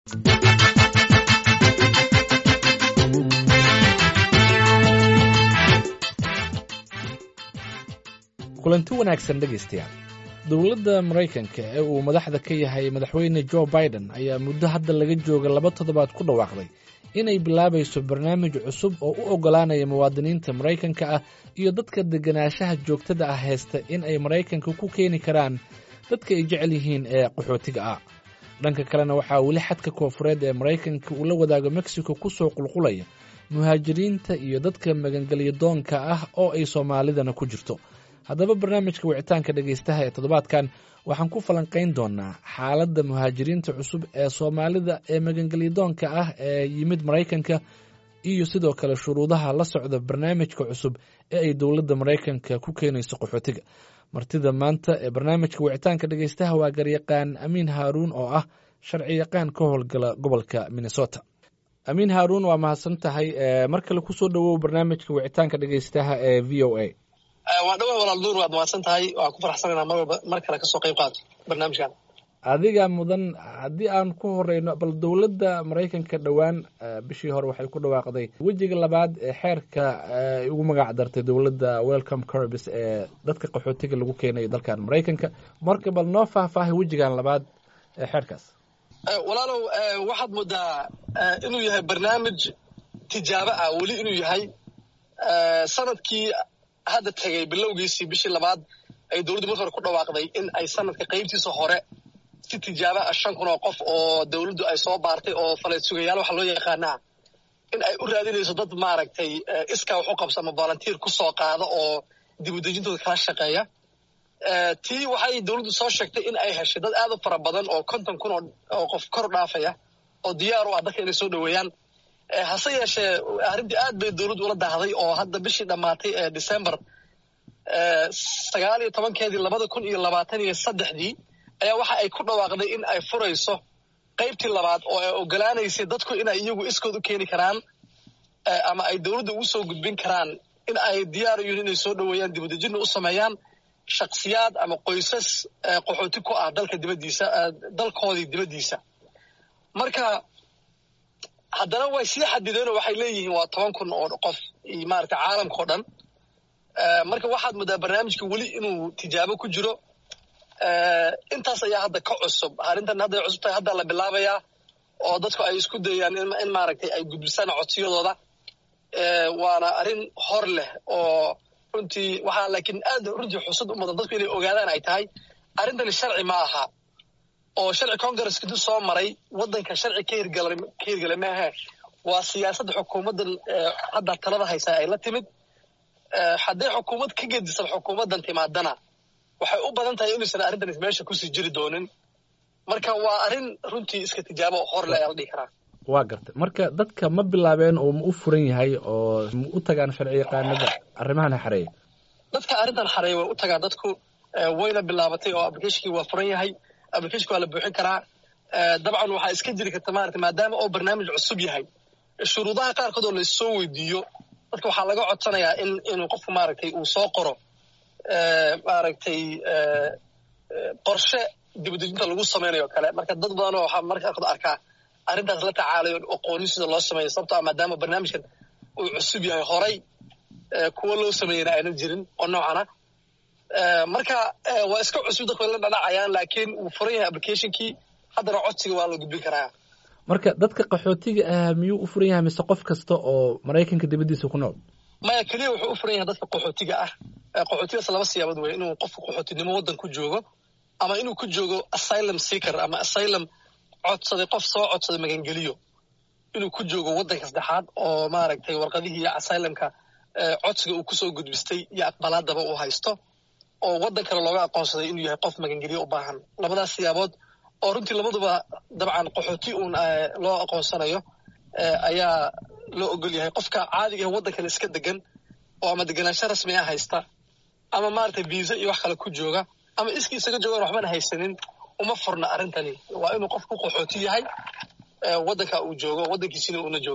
kulanti wanaagsan dhegaystayaal dowladda maraykanka ee uu madaxda ka yahay madaxweyne jo biden ayaa muddo hadda laga jooga laba toddobaad ku dhawaaqday inay bilaabayso barnaamij cusub oo u oggolaanaya muwaadiniinta maraykanka ah iyo dadka deganaanshaha joogtada ah haysta in ay maraykanka ku keeni karaan dadka ay jecel yihiin ee qaxootiga ah dhanka kalena waxaa weli xadka koofureed ee maraykanka uu la wadaago mexico ku soo qulqulaya muhaajiriinta iyo dadka magangelya doonka ah oo ay soomaalidana ku jirto haddaba barnaamijka wicitaanka dhegaystaha ee toddobaadkan waxaan ku falanqayn doonaa xaaladda muhaajiriinta cusub ee soomaalida ee magangelyadoonka ah ee yimid maraykanka iyo sidoo kale shuruudaha la socda barnaamijka cusub ee ay dowladda maraykanka ku keenayso qaxootiga martida maanta ee barnaamijka wicitaanka dhegaystaha waa garyaqaan amiin haaruun oo ah sharci yaqaan ka howlgala gobolka minnesota amiin haaruun waa mahadsan tahay mar kale kusoo dhowow barnaamijka wicitaanka dhegaystaha ee v o a waa dhawa walaal nuur waad mahadsan tahay waan ku faraxsanayna mar walba mar kale kasoo qayb qaato barnaamijkan adiga mudan haddii aan ku horeyno bal dowladda maraykanka dhowaan bishii hore waxay ku dhawaaqday wejiga labaad ee xeerka ay ugu magac dartay dowladda welcome corbis ee dadka qaxootiga lagu keenayo dalkan maraykanka marka bal noo faahfaahay wejigan labaad ee xeerkaas walaalow waxaad moodaa inuu yahay barnaamij tijaabo ah weli inuu yahay sanadkii hadda tegay bilowgiisii bishii labaad ay dowladdu marka hore ku dhawaaqday in ay sanadka qaybtiisa hore si tijaaba ah shan kun oo qof oo dowladdu ay soo baartay oo faleed sugayaal waxa loo yaqaanaa in ay u raadinayso dad maaragtay iskaa wax u qabso ama volunteer ku soo qaada oo dib udejintooda kala shaqeeya tii waxay dowladdu soo sheegtay in ay heshay dad aad u fara badan oo konton kun oo qof kor dhaafaya oo diyaar u ah dadka inay soo dhoweeyaan hase yeeshee arrintii aad bay dowladdu ula daahday oo hadda bishii dhammaatay ee december sagaal iyo tobankeedii labada kun iyo labaatan iyo saddexdii ayaa waxa ay ku dhawaaqday in ay furayso qaybtii labaad oo ay ogolaanaysay dadku inay iyagu iskood u keeni karaan ama ay dowladda ugu soo gudbin karaan in ay diyaar yihiin inay soo dhoweeyaan dibudejinna u sameeyaan shaksiyaad ama qoysas qaxooti ku ah dalka dibaddiisa dalkoodii dibaddiisa marka haddana way sii xadideenoo waxay leeyihiin waa toban kun oo qof iyo maarata caalamka o dhan marka waxaad moodaa barnaamijka weli inuu tijaabo ku jiro intaas ayaa hadda ka cusub arrintan hadday cusub tahay hadda la bilaabayaa oo dadku ay isku dayaan in maaragtay ay gudbisaan codsiyadooda waana arrin hor leh oo runtii waxaa laakiin aad runtii xusud u mudan dadku inay ogaadaan ay tahay arrintani sharci ma aha oo sharci congress intuu soo maray waddanka sharci ka hirgalay ka hirgalay maahe waa siyaasadda xukuumaddan hadda talada haysaa ay la timid hadday xukuumad ka gedisan xukuumaddan timaadana waxay u badan tahay inuusan arrintan meesha kusii jiri doonin marka waa arrin runtii iska tijaabo hor le ayaa la dhihi karaa waa gartay marka dadka ma bilaabeen oo ma u furan yahay oo ma u tagaan sharci yaqaanada arrimahan xareeya dadka arrintan xareeya way u tagaan dadku wayna bilaabatay oo applicationkii waa furan yahay applicationka waa la buuxin karaa dabcan waxaa iska jiri karta maarata maadaama oo barnaamij cusub yahay shuruudaha qaarkood oo laissoo weydiiyo dadka waxaa laga codsanayaa in inuu qofku maaragtay uu soo qoro maaragtay qorshe dibudejinta lagu samaynayo kale marka dad badanoo waxaa marka qaarkood arkaa arrintaas la tacaalayo aqoonin sida loo sameeyo sababto ah maadaama barnaamijkan uu cusub yahay horay kuwo loo sameeyena aynan jirin oo noocana marka waa iska cusub dadku la dhadhacayaan laakiin wuu furan yahay applicationkii haddana codsiga waa la gudbin karaa marka dadka qaxootiga ah miyuu u furan yahay mise qof kasta oo maraykanka dibaddiisa ku nool maya keliya wuxuu u furan yahay dadka qaxootiga ah qaxootigaas laba siyaabood wey inuu qofku qaxootinimo waddan ku joogo ama inuu ku joogo asylum seeker ama asylum codsaday qof soo codsaday magangeliyo inuu ku joogo waddanka saddexaad oo maaragtay warqadihii iyo asylumka codsiga uu kusoo gudbistay iyo aqbalaadaba uu haysto oo waddan kale looga aqoonsaday inuu yahay qof magangeliyo u baahan labadaas siyaabood oo runtii labaduba dabcan qaxooti uun loo aqoonsanayo ayaa loo ogol yahay qofka caadiga ah waddankale iska degan oo ama deganaansho rasmi ah haysta ama maaragtay viisa iyo wax kale ku jooga ama iskii isaga joogaan waxbana haysanin uma furna arrintani waa inuu qofku qaxooti yahay waddanka uu joogo waddankiisina uuna joogo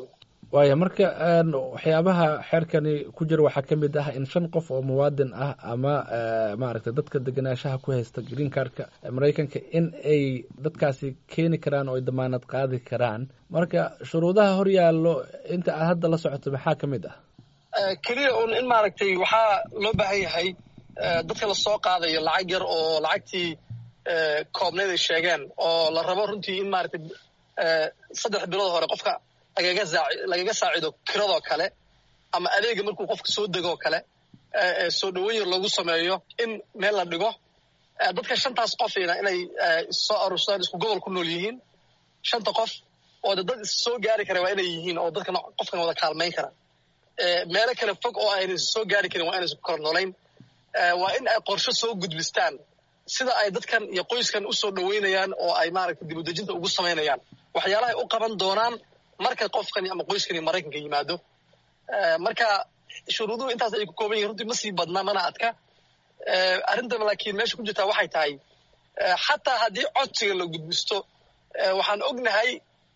waaya marka waxyaabaha xeerkani ku jira waxaa ka mid ah in shan qof oo muwaadin ah ama maaragtay dadka degenaanshaha ku haysta green cardka maraykanka in ay dadkaasi keeni karaan oo ay damaanad qaadi karaan marka shuruudaha hor yaallo inta aad hadda la socoto maxaa ka mid ah keliya un in maaragtay waxaa loo baahan yahay dadka lasoo qaadayo lacag yar oo lacagtii koobnayd ay sheegeen oo la rabo runtii in maaragtay saddex bilood hore qofka lagaga saacido kiradoo kale ama adeega markuu qofka soo degoo kale soo dhoweyn yar loogu sameeyo in meel la dhigo dadka shantaas qofina inay soo aruursadaan isku gobol ku nool yihiin shanta qof oo de dad soo gaari kara waa inay yihiin oo dadkan qofkan wada kaalmayn kara meelo kale fog oo ayna soo gaari karin waa inaysan kor noolayn waa in ay qorsho soo gudbistaan sida ay dadkan iyo qoyskan u soo dhoweynayaan oo ay maaragtay dibudejinta ugu samaynayaan waxyaalahay u qaban doonaan marka qofkani ama qoyskani maraykanka yimaado marka shuruuduhu intaas ay ku kooban yihin runtii ma sii badna mana adka arrintan laakiin meesha ku jirtaa waxay tahay xataa haddii codsiga la gudbisto waxaan ognahay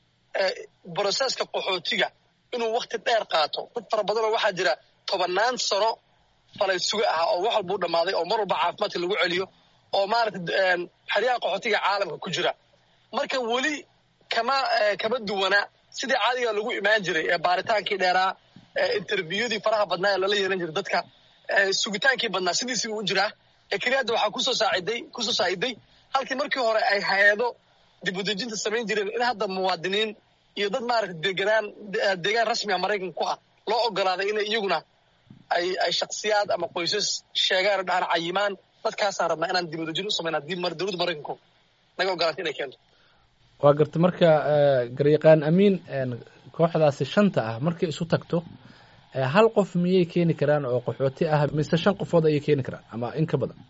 broseska qaxootiga inuu wakti dheer qaato dad fara badanoo waxaa jira tobannaan sano falay suga ah oo wax walbuu dhammaaday oo mar walba caafimaadka lagu celiyo oo maaragtay xeryaha qaxootiga caalamka ku jira marka weli kama kama duwana sidii caadiga lagu imaan jiray ee baaritaankii dheeraa interviewdii faraha badnaa ee lala yeelan jiray dadka sugitaankii badnaa sidiisii u jiraa ee keliya hadda waxaa kusoo saaciday kusoo saaciday halkii markii hore ay hay-ado dibudejinta samayn jireen in hadda muwaadiniin iyo dad maaragtay deganaan deegaan rasmiga maraykanka ku ah loo ogolaaday inay iyaguna ay ay shaksiyaad ama qoysas sheegaan oo dhahaan cayimaan dadkaasaan rabnaa inaan dibudejin u samayna haddii dowladda maraykanku naga ogolaatay inay keento waa garta marka garyaqaan amiin kooxdaasi shanta ah markay isu tagto hal qof miyay keeni karaan oo qaxooti ah mise shan qofood ayay keeni karaan ama in ka badan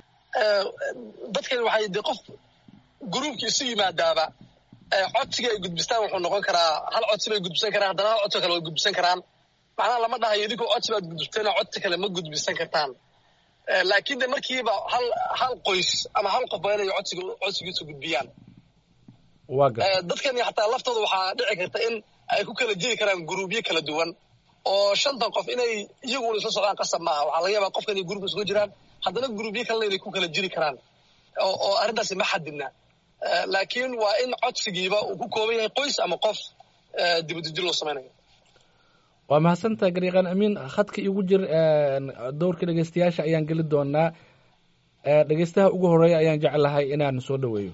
dadkani waxay de qof gruubkii isu yimaadaaba codsiga ay gudbistaan wuxuu noqon karaa hal codsi bay gudbisan karaan haddana hal codsi kale way gudbisan karaan macnaha lama dhahayo idinkoo codsi baad gudbisteen codsi kale ma gudbisan kartaan laakiin de markiiba hal hal qoys ama hal qof waa inay codsiga codsigiisu gudbiyaan dadkani xataa laftooda waxaa dhici karta in ay ku kala jiri karaan guruubyo kala duwan oo shantan qof inay iyaguna isla socdaan qasab maaha waxaa laga yaabaa qofkan iyo gruubka isugu jiraan haddana guruubyo kalena inay ku kala jiri karaan oo arrintaasi ma xadidna laakiin waa in codsigiiba uu ku kooban yahay qoys ama qof dibudejin loo samaynayo waa mahadsantaha garyaqaan amiin khadka igu jir dowrka dhegeystayaasha ayaan geli doonaa dhegeystaha ugu horeeya ayaan jeclahay inaan soo dhoweeyo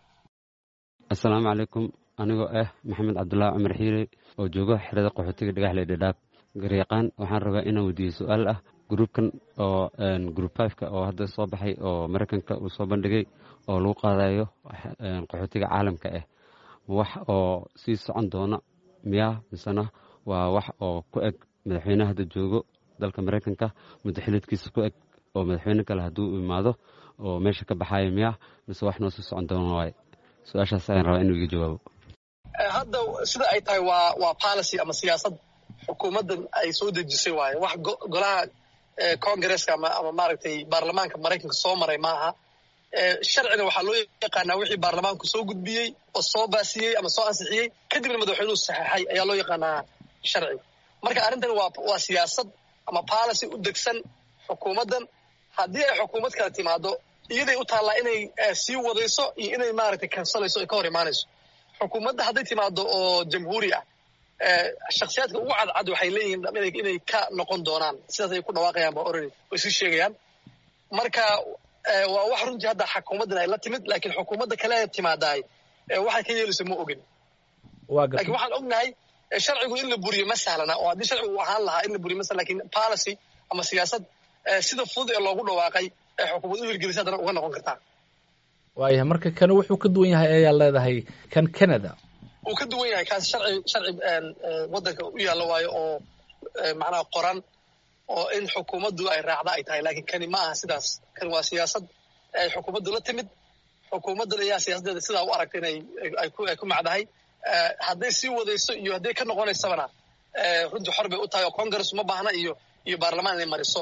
assalaamu calaykum anigoo ah maxamed cabdulaahi cumar xiire oo joogo xerada qaxootiga dhagaxle dhadhaab garyaqaan waxaan rabaa inaan weydiiyo su-aal ah gruubkan oo group fiveka oo hadda soo baxay oo maraykanka uu soo bandhigay oo lagu qaadayo qaxootiga caalamka ah wax oo sii socon doona miyaa misena waa wax oo ku eg madaxweyne hadda joogo dalka maraykanka muddo xilidkiisa ku eg oo madaxweyne kale hadduu imaado oo meesha ka baxayo miyaa mise wax noo sii socon doona waaye su-aashaas ayaan rabaa inuu iga jawaabo hadda sida ay tahay waa waa policy ama siyaasad xukuumaddan ay soo dejisay waaye wax golaha congresska ama ama maaragtay baarlamaanka maraykanka soo maray maaha sharcina waxaa loo yaqaanaa wixii baarlamaanku soo gudbiyey oo soo baasiyey ama soo ansixiyey kadibna madaxweynuhu saxeexay ayaa loo yaqaanaa sharci marka arrintan waa waa siyaasad ama policy u degsan xukuumaddan haddii ay xukuumad kala timaado iyaday u taallaa inay sii wadayso iyo inay maaragtay kansalayso ay ka hor imaanayso xukuumadda hadday timaado oo jamhuuri ah shaksiyaadka ugu cadcad waxay leeyihiin inay ka noqon doonaan sidaas ay ku dhawaaqayaan ba orani way sii sheegayaan marka waa wax runtii hadda xukuumaddan ay la timid laakiin xukuumadda kale timaadaay waxay ka yeelayso ma ogin lakin waxaan ognahay sharcigu in la buriyo ma sahlana oo haddii sharcigu uu ahaan lahaa in la buriyo ma sahlan lakin policy ama siyaasad sida fudud ee loogu dhawaaqay ee xukuumad u hirgelisay haddana uga noqon kartaa waayahay marka kani wuxuu ka duwan yahay ayaa leedahay kan canada uu ka duwan yahay kaas sharci sharci waddanka u yaalla waayo oo macnaha qoran oo in xukuumaddu ay raacda ay tahay laakiin kani ma aha sidaas kani waa siyaasad ay xukuumaddu la timid xukuumaddan ayaa siyaasaddeeda sidaa u aragta inay ay ku ay ku macdahay hadday sii wadayso iyo hadday ka noqonaysabana runtii xor bay u tahay oo congress ma baahna iyo iyo baarlamaan inay mariso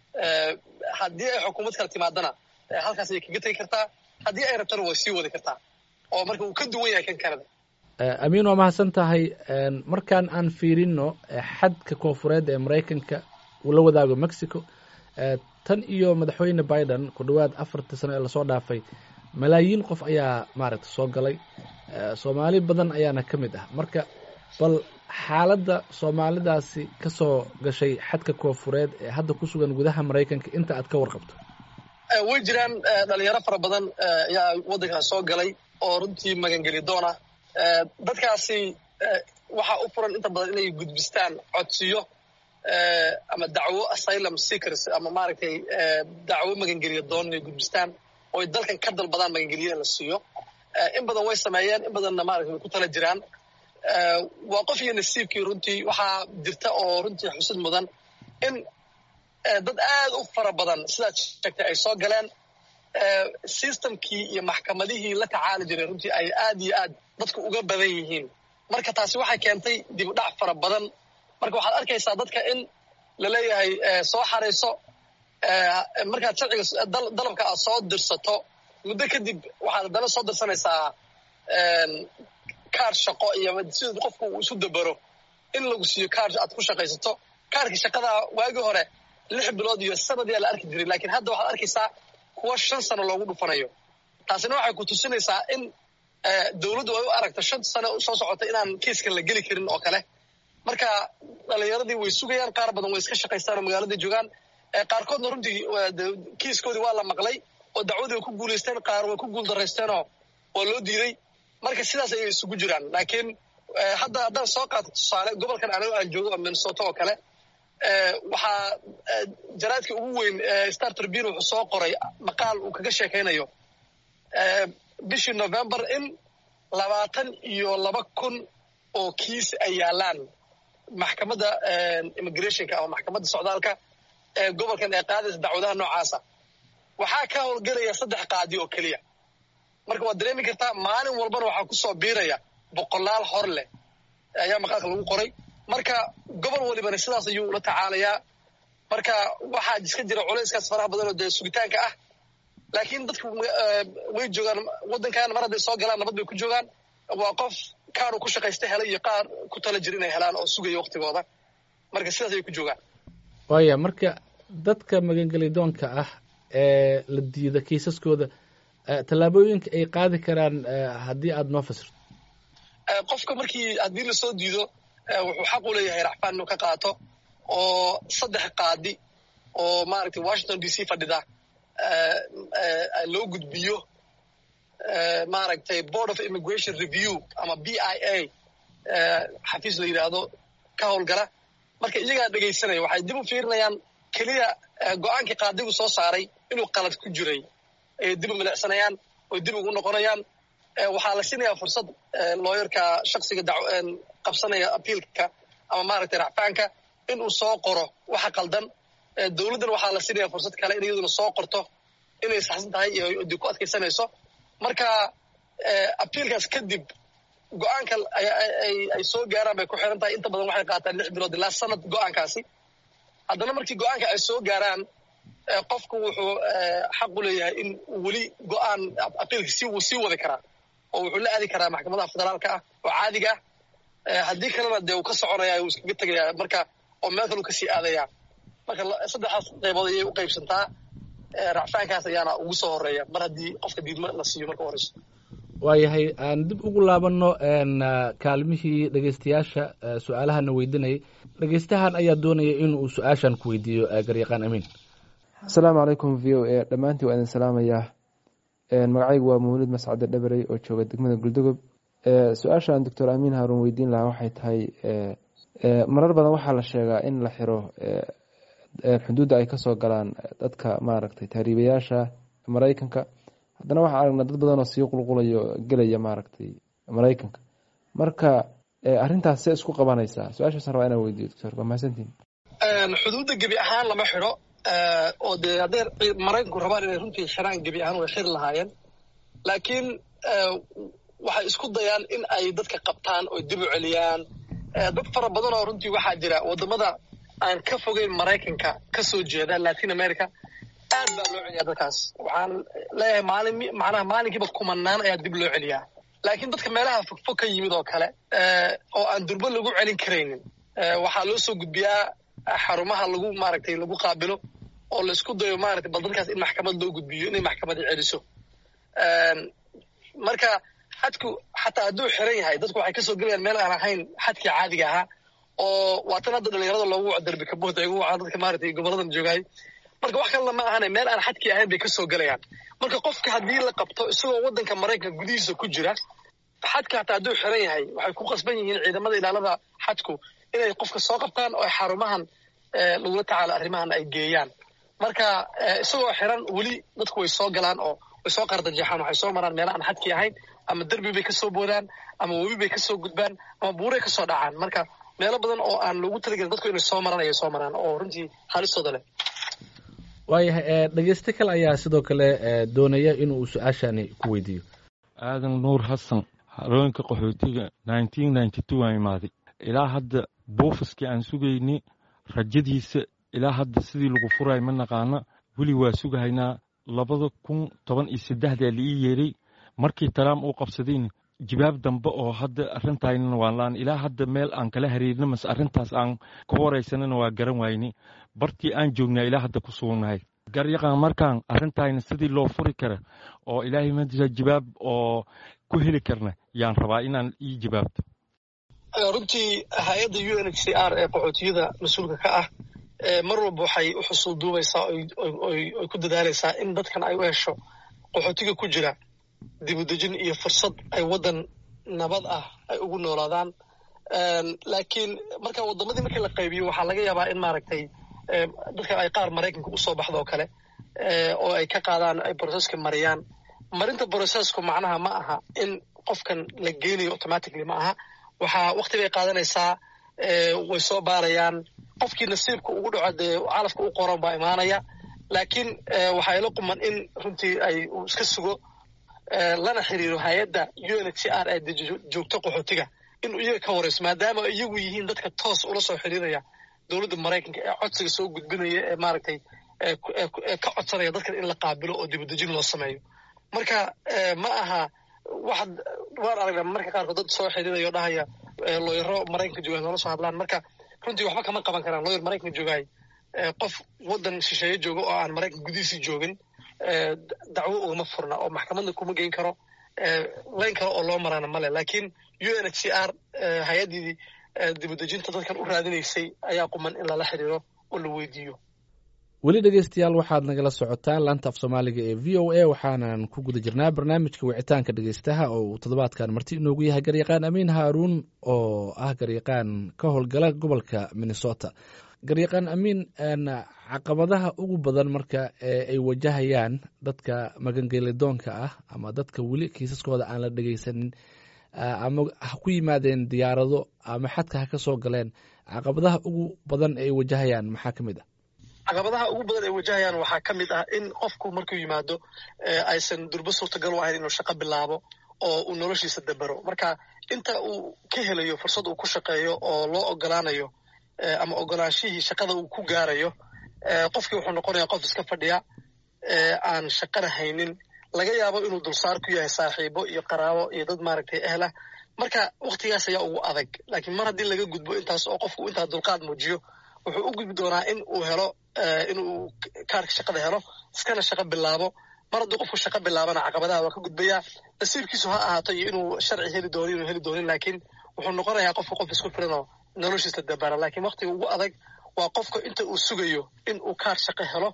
haddii ay xukuumad kala timaadana halkaas ayay kaga tegi kartaa haddii ay rabtana way sii wadi kartaa oo marka uu ka duwan yahay kan canada amiin waa mahadsan tahay markaan aan fiirino xadka koonfureed ee maraykanka uu la wadaago mexico tan iyo madaxweyne biden ku dhowaad afartii sano ee lasoo dhaafay malaayiin qof ayaa maaragta soo galay soomaali badan ayaana ka mid ah marka bal xaaladda soomaalidaasi ka soo gashay xadka koonfureed ee hadda ku sugan gudaha maraykanka inta aad ka warqabto way jiraan dhalinyaro fara badan ayaa waddankaas soo galay oo runtii magangeli doona dadkaasi waxaa u furan inta badan inay gudbistaan codsiyo ama dacwo asylum seekers ama maaragtay dacwo magangeliya doon inay gudbistaan ooy dalkan ka dalbadaan magangeliya in la siiyo in badan way sameeyeen in badanna maaragtay way ku tala jiraan waa qof iyo nasiibkii runtii waxaa jirta oo runtii xusid mudan in dad aad u fara badan sidaad sheegtay ay soo galeen systemkii iyo maxkamadihii la tacaali jiray runtii ay aad iyo aad dadku uga badan yihiin marka taasi waxay keentay dib u dhac fara badan marka waxaad arkaysaa dadka in la leeyahay soo xarayso markaad sharciga dalabka aad soo dirsato muddo kadib waxaad haddana soo dirsanaysaa kaar shaqo iyo sida qofku uu isu dabero in lagu siiyo kaar aad ku shaqaysato kaarkii shaqadaa waagii hore lix bilood iyo sanadiyaa la arki jiray lakiin hadda waxaad arkaysaa kuwa shan sano loogu dhufanayo taasina waxay ku tusinaysaa in dowladdu ay u aragto shan sano soo socota inaan kiiskan la geli karin oo kale marka dhalinyaradii way sugayaan qaar badan way iska shaqaystaan oo magaaladii joogaan qaarkoodna runtii kiiskoodii waa la maqlay oo dacwadii way ku guulaysteen qaar way ku guuldarraysteenoo waa loo diiday marka sidaas ayay isugu jiraan laakiin hadda haddaan soo qaato tusaale gobolkan anigo aan joogo oo minnesota oo kale waxaa jaraadka ugu weyn star tribune wuxuu soo qoray maqaal uu kaga sheekaynayo bishii november in labaatan iyo laba kun oo kiis ay yaalaan maxkamadda immigrationka ama maxkamadda socdaalka ee gobolkan ee qaadaysa dacwadaha noocaasa waxaa ka howlgelaya saddex qaadi oo keliya marka waad dareemi kartaa maalin walbana waxaa ku soo biiraya boqolaal hor leh ayaa maqaalka lagu qoray marka gobol walibana sidaas ayuu ula tacaalayaa marka waxaa iska jira culayskaas faraha badan oo dee sugitaanka ah laakiin dadku way joogaan waddankan mar hadday soo galaan nabad bay ku joogaan waa qof kaaruu ku shaqaysta helay iyo qaar ku tala jira inay helaan oo sugaya waktigooda marka sidaas ayay ku joogaan waaya marka dadka magangelidoonka ah ee la diida kiisaskooda tallaabooyinka ay qaadi karaan haddii aada noo fasirto qofka markii haddii lasoo diido wuxuu xaq u leeyahay racfaan inuu ka qaato oo saddex qaadi oo maaragtay washington d c fadhida loo gudbiyo maaragtay board of immigration review ama b i a xafiis la yidhaahdo ka howlgala marka iyagaa dhegaysanaya waxay dib u fiirinayaan keliya go-aankii qaadigu soo saaray inuu qalad ku jiray ayay dib u milicsanayaan oy dib ugu noqonayaan waxaa la siinayaa fursad looyarka shaksiga qabsanaya apiilka ama maaragtay racfaanka inuu soo qoro waxa qaldan dowladdana waxaa la siinaya fursad kale in iyaduna soo qorto inay saxsan tahay iyo dib ku adkaysanayso marka apiilkaas kadib go-aanka ay soo gaaraan bay ku xiran tahay inta badan waxay qaataan lix bilood ilaa sanad go-aankaasi haddana markii go-aanka ay soo gaaraan qofku wuxuu xaq u leeyahay in weli go-aan apiilka si wuu sii wadi karaa oo wuxuu la aadi karaa maxkamadaha federaalka ah oo caadiga ah haddii kalena dee uu ka soconaya uu iskaga tegaya marka oo meel kale uu kasii aadaya marka saddexdaas qaybood ayay u qaybsantaa racfaankaas ayaana ugu soo horeeya mar haddii qofka diidmo la siiyo marka horeyso waayahay aan dib ugu laabanno kaalmihii dhegeystayaasha su-aalahana weydiinayay dhegeystahan ayaa doonaya in uu su-aashan ku weydiiyo garyaqaan amiin asalaamu calaykum v o a dhammaantii waa idin salaamayaa magacaygu waa mawlid mascade dhaberey oo jooga degmada guldogob su-aashaan doctor amiin haarun weydiin lahaa waxay tahay marar badan waxaa la sheegaa in la xiro xuduudda ay kasoo galaan dadka maaragtay taariibayaasha maraykanka haddana waxaa aragnaa dad badan oo sii qulqulayo gelaya maaragtay maraykanka marka arrintaas see isku qabanaysaa su-aashaasaan rabaa inaan weydiyo doctor waa mahadsantiin xuduudda gebi ahaan lama xidho oo dee hadday maraykanku rabaan inay runtii xiraan gebi ahaan way xiri lahaayeen laakiin waxay isku dayaan in ay dadka qabtaan oo dib u celiyaan dad fara badan oo runtii waxaa jira waddamada aan ka fogeyn maraykanka ka soo jeeda latin america aad baa loo celiyaa dadkaas waxaan leeyahay maalin macnaha maalinkiiba kumanaan ayaa dib loo celiyaa laakiin dadka meelaha fogfog ka yimid oo kale oo aan durbo lagu celin karaynin waxaa loo soo gudbiyaa xarumaha lagu maaragtay lagu qaabilo oo laisku dayo maaragtay bal dadkaas in maxkamad loo gudbiyo inay maxkamadda celiso marka xadku xataa hadduu xiran yahay dadku waxay kasoo gelayaan meel aan ahayn xadkii caadiga ahaa oo waatan hadda dhalinyarada loogu waco darbi kabuhda igu wacaa dadka maaragtay goboladan joogaay marka wax kalena ma ahane meel aan xadkii ahayn bay kasoo gelayaan marka qofka haddii la qabto isagoo waddanka maraykanka gudihiisa ku jira xadka hataa hadduu xiran yahay waxay ku qasban yihiin ciidamada ilaalada xadku inay qofka soo qabtaan oo xarumahan lagula tacaalo arrimahan ay geeyaan marka isagoo xiran weli dadku way soo galaan oo way soo qardajeexaan waxay soo maraan meela aan xadkii ahayn ama derbi bay kasoo boodaan ama webi bay kasoo gudbaan ama buuray kasoo dhacaan marka meelo badan oo aan loogu talagelin dadku inay soo maraan ayay soo maraan oo runtii halistooda leh waayahay dhegeyste kale ayaa sidoo kale doonaya inuu su-aashani ku weydiiyo aadan nuur xasan harooyinka qaxootiga aan imaaday ilaa hadda buufiskii aan sugayni rajadiisa ilaa hadda sidii lagu furay ma naqaana weli waa sugahaynaa labada kun toban iyo saddexdaa laii yeeray markii taraam uu qabsadayna jibaab dambe oo hadda arrintaynana waan laan ilaa hadda meel aan kala hariirna mase arrintaas aan ka waraysanana waa garan wayni bartii aan joognaa ilaa hadda ku sugnahay garyaqaan markaan arrintayna sidii loo furi kara oo ilaahay madisa jibaab oo ku heli karna yaan rabaa inaan ii jibaabto runtii hay-adda u n h c r ee qaxootiyada mas-uulka ka ah mar walba waxay u xusul duubaysaa oy ku dadaalaysaa in dadkan ay u hesho qaxootiga ku jira dibudejin iyo fursad ay waddan nabad ah ay ugu noolaadaan laakiin marka waddamadii markii la qaybiyo waxaa laga yaabaa in maaragtay dadkan ay qaar maraykanka usoo baxdo oo kale oo ay ka qaadaan ay broseska mariyaan marinta brosesku macnaha ma aha in qofkan la geynayo automatically ma aha waxaa wakti bay qaadanaysaa way soo baarayaan qofkii nasiibka ugu dhaco dee calafka u qoran baa imaanaya laakiin waxaa ila quman in runtii ay uu iska sugo lana xiriiro hay-adda u n h c r ee joogto qaxootiga inuu iyaga ka warayso maadaama iyagu yihiin dadka toos ula soo xiriiraya dowladda maraykanka ee codsiga soo gudbinaya ee maaragtay ka codsanaya dadkan in la qaabilo oo dibudejin loo sameeyo marka ma aha waxaad waan aragnaa marka qaarkood dad soo xiriiraya oo dhahaya looyaro maraykanka joogaay noola soo hadlaan marka runtii waxba kama qaban karaan looyar maraykanka joogaay qof waddan shisheeye jooga oo aan maraykanka gudihiisii joogin dacwo ugama furna oo maxkamadna kuma geyn karo layn kale oo loo maraana male laakiin u n h c r hay-addii dibudejinta dadkan u raadinaysay ayaa quman in lala xiriiro oo la weydiiyo weli dhegeystayaal waxaad nagala socotaan laanta af soomaaliga ee v o a waxaanan ku guda jirnaa barnaamijka wicitaanka dhegeystaha oo uu toddobaadkan marti inoogu yahay garyaqaan amiin haaruun oo ah garyaqaan ka howlgala gobolka minnesota garyaqaan amiin caqabadaha ugu badan marka ay wajahayaan dadka magangelidoonka ah ama dadka weli kiisaskooda aan la dhegeysanin ama ha ku yimaadeen diyaarado ama xadka ha ka soo galeen caqabadaha ugu badan ay wajahayaan maxaa ka mid ah caqabadaha ugu badan ay wajahayaan waxaa ka mid ah in qofku markuu yimaado aysan durbo suurtagal u ahayn inuu shaqo bilaabo oo uu noloshiisa dabero marka inta uu ka helayo fursad uu ku shaqeeyo oo loo ogolaanayo ama ogolaanshihii shaqada uu ku gaarayo qofkii wuxuu noqonayaa qof iska fadhiya aan shaqana haynin laga yaabo inuu dulsaar ku yahay saaxiibo iyo qaraabo iyo dad maaragtay ehlah marka waktigaas ayaa ugu adag laakiin mar haddii laga gudbo intaas oo qofku intaa dulqaad muujiyo wuxuu u gudbi doonaa in uu helo inuu kaarka shaqada helo iskana shaqo bilaabo mar hadduu qofku shaqo bilaabana caqabadaha waa ka gudbayaa nasiibkiisu ha ahaato iyo inuu sharci heli doono inuu heli doonin laakiin wuxuu noqonayaa qofku qof isku filan oo noloshiisa dabara laakiin waktiga ugu adag waa qofka inta uu sugayo in uu kaar shaqo helo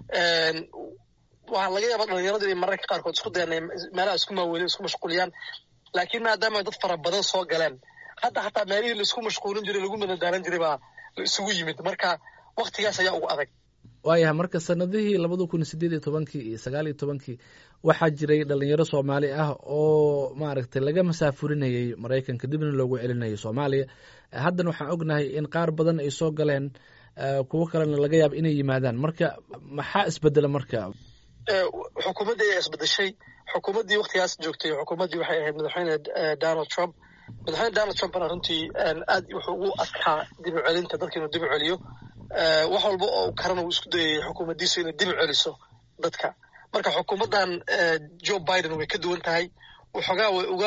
waxaa laga yaaba dhalinyaradu inay mararka qaarkood isku dayan meelaha isku maaweelin isku mashquuliyaan laakiin maadaama dad fara badan soo galeen hadda xataa meelihii laisku mashquulin jiray lagu madadaalan jiray baa la isugu yimid marka waktigaas ayaa ugu adag waayahay marka sanadihii labada kun sideed iyo tobankii iyo sagaal iyo tobankii waxaa jiray dhalinyaro soomaali ah oo maaragtay laga masaafurinayay maraykanka dibna loogu celinayay soomaaliya haddana waxaan ognahay in qaar badan ay soo galeen kuwo kalena laga yaaba inay yimaadaan marka maxaa isbedela marka xukuumaddii ayaa isbedeshay xukuumaddii waktigaas joogtay xukuumaddii waxay ahayd madaxweyne donald trump madaxweyne donald trumpna runtii aad wuxuu ugu adkaa dib u celinta dadka inuu dib u celiyo wax walba oo karana uu isku dayayay xukuumaddiisu inay dib u celiso dadka marka xukuumaddan joe biden way ka duwan tahay waxoogaa way uga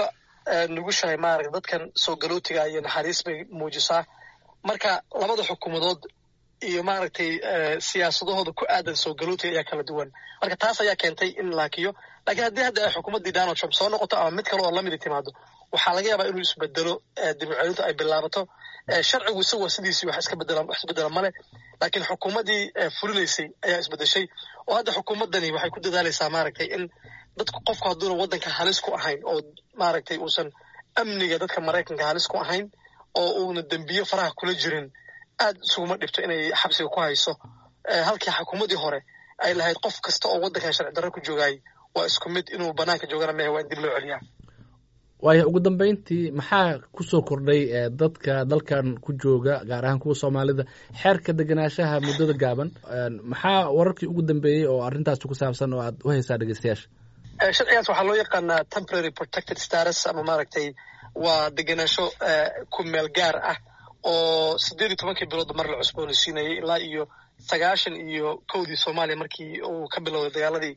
nugushahay maaragta dadkan soo galootiga iyo naxariis bay muujisaa marka labada xukuumadood iyo maaragtay siyaasadahooda ku aadan soo galootiga ayaa kala duwan marka taas ayaa keentay in laakiyo lakiin haddii hadda ay xukuumaddii donald trump soo noqoto ama mid kale oo lamidi timaado waxaa laga yaabaa inuu isbedelo dibcelintu ay bilaabato sharcigu isagu waa sidiisii wax iska bedela wax isbedela male laakiin xukuumaddii fulinaysay ayaa isbedeshay oo hadda xukuumaddani waxay ku dadaalaysaa maaragtay in dadku qofku hadduuna waddanka halis ku ahayn oo maaragtay uusan amniga dadka maraykanka halis ku ahayn oo uuna dembiyo faraha kula jirin aad isuguma dhibto inay xabsiga ku hayso halkii xukuumaddii hore ay lahayd qof kasta oo waddankan sharci darro ku joogaayay waa isku mid inuu banaanka joogana mehe waa in dib loo celiyaa waayo ugu dambeyntii maxaa kusoo kordhay dadka dalkan ku jooga gaar ahaan kuwa soomaalida xeerka degenaanshaha muddada gaaban maxaa wararkii ugu dambeeyey oo arrintaas ku saabsan oo aad u haysaa dhegeystayaasha sharcigaas waxaa loo yaqaanaa temporary protected status ama maaragtay waa degenaansho ku meel gaar ah oo siddeed iyo tobankii bilood mar la cusboonaysiinayay ilaa iyo sagaashan iyo kowdii soomaaliya markii uu ka bilowday dagaaladii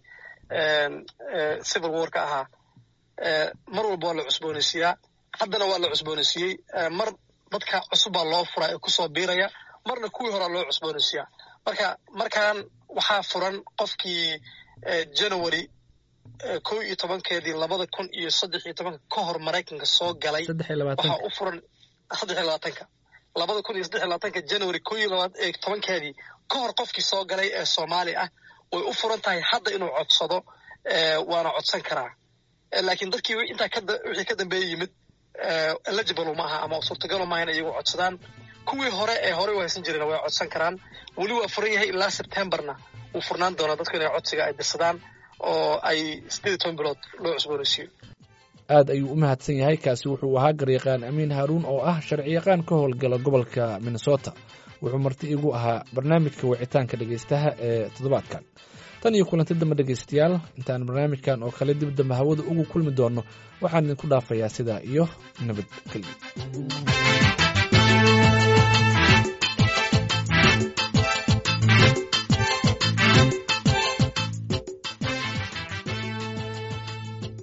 civil war ka ahaa mar walba waa la cusboonaysiiyaa haddana waa la cusboonaysiiyey mar dadka cusub baa loo furaa ee kusoo biiraya marna kuwii horaa loo cusboonaysiiyaa marka markaan waxaa furan qofkii january kow iyo tobankeedii labada kun iyo saddex iyo tobanka ka hor maraykanka soo galay waxaa u furan saddex iyo labaatanka labada kun iyo saddex iyo labaatanka january kow iyo tobankeedii ka hor qofkii soo galay ee soomaali ah way u furan tahay hadda inuu codsado waana codsan karaa laakiin dadkii intaa wixii ka dambeeya yimid eligible ma aha ama suurtagalo maaha in iyagu codsadaan kuwii hore ee horey u haysan jireen way codsan karaan weli waa furan yahay ilaa septemberna wuu furnaan doonaa dadku inay codsiga ay dirsadaan oo ay siddeed iyo toban bilood loo cusboonaysiiyo aad ayuu u mahadsan yahay kaasi wuxuu ahaa garyaqaan amiin haaruun oo ah sharciyaqaan ka howlgala gobolka minnesota wuxuu marti igu ahaa barnaamijka wicitaanka dhegeystaha ee toddobaadkan tan iyo kulanti dambe dhegeystayaal intaan barnaamijkan oo kale dib dambe hawada ugu kulmi doonno waxaan idinku dhaafayaa sidaa iyo nabadgelyo